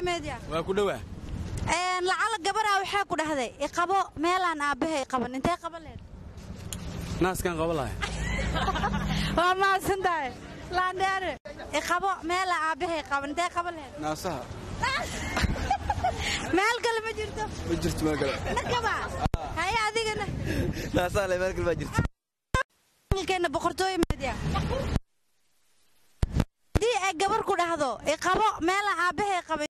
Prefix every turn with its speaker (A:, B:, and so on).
A: media
B: waa ku dhowaa
A: lacala gabaraa waxaa ku dhahday iqabo meelaan aabbahay qaban intee qaban leed
B: naaskan qaba lahay
A: waa mahadsan tahay laandheere iqabo meelaan aabbahay qaban intee qaban leed
B: naasaha
A: meel kale ma jirto
B: ma jirto meel kale
A: nakaba haye adigana
B: naasaha le meel kale baa jirto
A: keena boqortooyo media haddii ay gabar ku dhahdo iqabo meelaan aabbahay qaban